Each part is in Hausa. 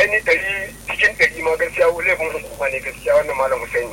aini ɗari cikin ɗari ma gaskiya laifin hukuma ne gaskiya wannan malam Husaini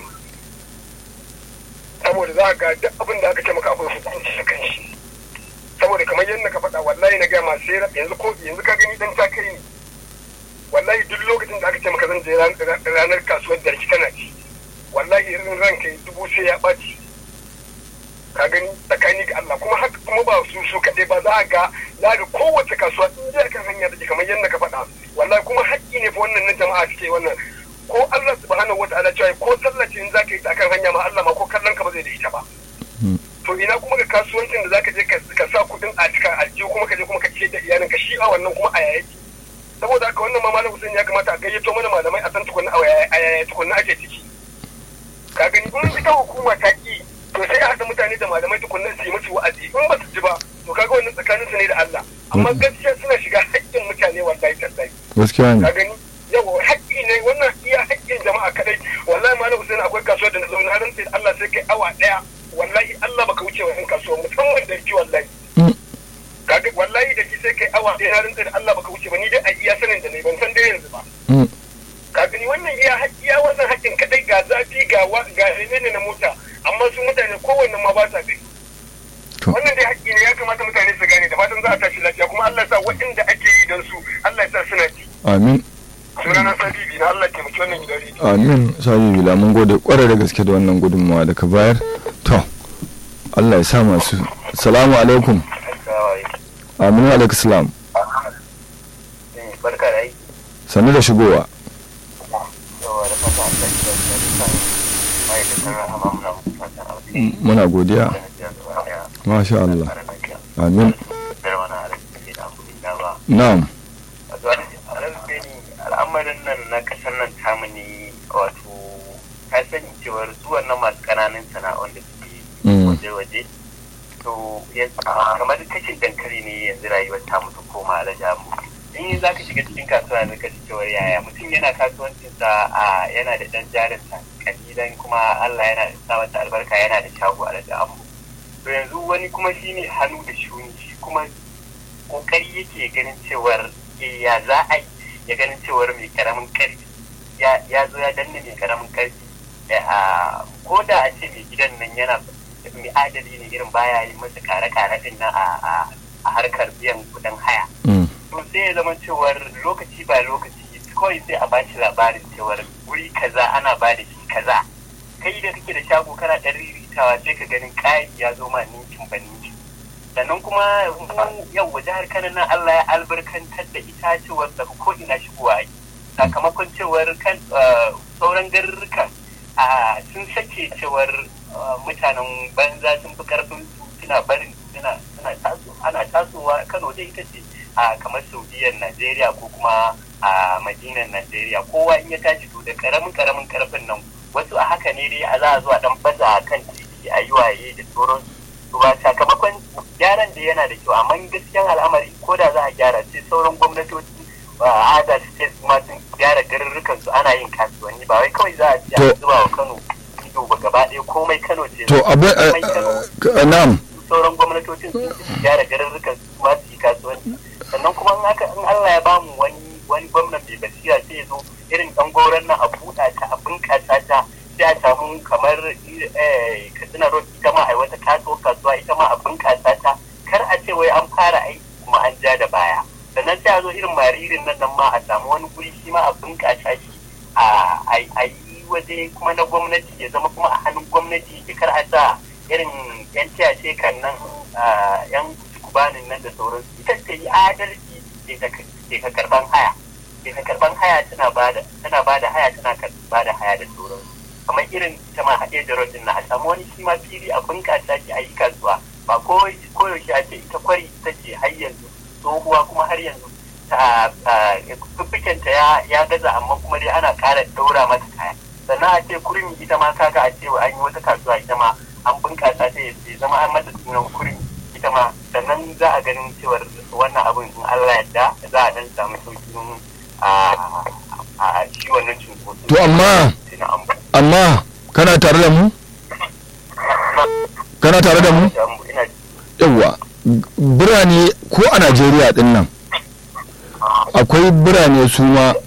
saboda za ga duk abin da aka ce maka akwai hukunci a kan shi saboda kamar yadda ka faɗa wallahi na gaya masu yanzu ko yanzu ka gani dan ta kai ni wallahi duk lokacin da aka ce maka zan je ranar kasuwar da kana ci wallahi irin ranka dubu sai ya ɓaci ka gani tsakani ga Allah kuma haka kuma ba su su kaɗai ba za a ga za ga kowace kasuwa in dai kan hanya da kamar yadda ka faɗa wallahi kuma haƙƙi ne fa wannan na jama'a suke wannan ko Allah subhanahu wa ta'ala cewa ko sallaci in zaka yi ta kan hanya ma Allah ma ko kallon ka ba zai da ita ba to ina kuma ga kasuwancin da zaka je ka sa kuɗin a cikin aljihu kuma ka je kuma ka ce da iyalin ka shi a wannan kuma a yayaki saboda haka wannan ma malam Hussein ya kamata a gayyato mana malamai a san tukunna a yaya tukunna ake ciki ka gani in ita hukuma ta ki to sai a haɗa mutane da malamai tukunna su yi musu wa'azi in ba su ji ba to kaga wannan tsakanin su ne da Allah amma gaskiya suna shiga haƙƙin mutane wallahi tallahi gaskiya ne ka gani yawa haƙƙi ne wannan iya haƙƙin jama'a kadai wallahi malam Hussein akwai kasuwar da na zo na rantsa Allah sai kai awa ɗaya wallahi Allah baka wuce wannan kasuwar musamman da ki wallahi kaga wallahi da ki sai kai awa ɗaya na rantsa da Allah baka wuce ba ni dai a iya sanin da ne ban san dai yanzu ba ka gani wannan iya iya wannan haƙƙin kadai ga zafi ga ga ne na mota amma su mutane kowanne ma ba sa gani wannan dai haƙƙi ne ya kamata mutane su gane da fatan za a tashi lafiya kuma Allah ya sa waɗanda ake yi don su Allah ya sa suna ji amin sunana sabibi na Allah taimaki wannan gidan rediyo amin sabibi la mun gode kwarai da gaske da wannan gudunmawa da ka bayar to Allah ya sa masu salamu alaikum aminu alaikum salam barka da aiki sannu da shigowa yawa da fata Allah ya san ma'aikatan rahama muna fatan alheri muna godiya masha Allah amin na'am al'amarin nan na kasar nan tamu ne wato ka sani cewar zuwan na masu kananan sana'on da suke waje-waje to kamar kashin dankali ne yanzu rayuwar tamu ta koma alajamu in za ka shiga cikin kasuwa ne ka cewar yaya mutum yana kasuwancinsa a yana da dan jarinsa kalilan kuma Allah yana sa masa albarka yana da shago a da to yanzu wani kuma shine hannu da shuni shi kuma kokari yake ganin cewar ya za a yi ya ganin cewar mai karamin karfi ya zo ya danne mai karamin karfi ko da a ce mai gidan nan yana mai adali ne irin baya yi masa kare-kare din nan a harkar biyan kudin haya to sai ya zama cewar lokaci ba lokaci kawai sai a bashi labarin cewar wuri kaza ana ba da shi kaza kai da kake da shago kana ɗan riritawa sai ka ganin kayan ya zo ma ninkin ba ninkin sannan kuma yau wa jihar kano nan Allah ya albarkantar da ita cewar da ko ina shigowa yi sakamakon cewar kan sauran garurruka sun sake cewar mutanen banza sun fi karfin suna barin suna ana tasowa kano dai ita ce a kamar saudiyar najeriya ko kuma a madinan najeriya kowa in ya tashi to da karamin karamin karfin nan wasu a haka ne dai a za a zuwa dan baza kan titi a yi waye da sauransu to ba sakamakon gyaran da yana da kyau amma gaskiyan al'amari ko da za a gyara sai sauran gwamnatoci a adal state ma sun gyara garurrukan su ana yin kasuwanni ba wai kawai za a ci a zuba wa kano ido ba gaba ɗaya komai kano ce to abin na'am sauran gwamnatocin sun ci gyara garurrukan su ma su yi kasuwanci sannan kuma in haka in Allah ya bamu wani wani gwamnan mai basira sai ya zo irin ɗan goron nan a buɗa ta a bunƙasa ta sai a samu kamar katsina road ita ma a wata kasuwa kasuwa ita ma a bunƙasa ta kar a ce wai an fara aiki kuma an ja da baya sannan sai a zo irin maririn nan nan ma a samu wani guri shi ma a bunƙasa shi a yi waje kuma na gwamnati ya zama kuma a hannun gwamnati ya kar a sa irin yan tiyace kan nan yan kubanin nan da sauransu ita ta yi adalci ke ka karban haya ke ka karban haya tana bada tana bada haya tana bada haya da sauransu kamar irin ita ma haɗe da rodin na a samu wani shi ma fili a bunƙasa shi a yi kasuwa ba koyaushe a ce ita kwari ita ce har yanzu tsohuwa kuma har yanzu ta fiffikenta ya gaza amma kuma dai ana ƙara ɗaura mata kaya sannan a ce kurmi ita ma kaga a ce an yi wata kasuwa ita ma an bunƙasa ta ya zama an mata sunan kurmi ita ma sannan za a ganin cewar wannan abin in Allah yadda za a dan samu sauƙin a shi wannan cunkoso. To amma amma kana tare da mu? Kana tare da mu? Yawwa birane ko a Najeriya din nan akwai birane su ma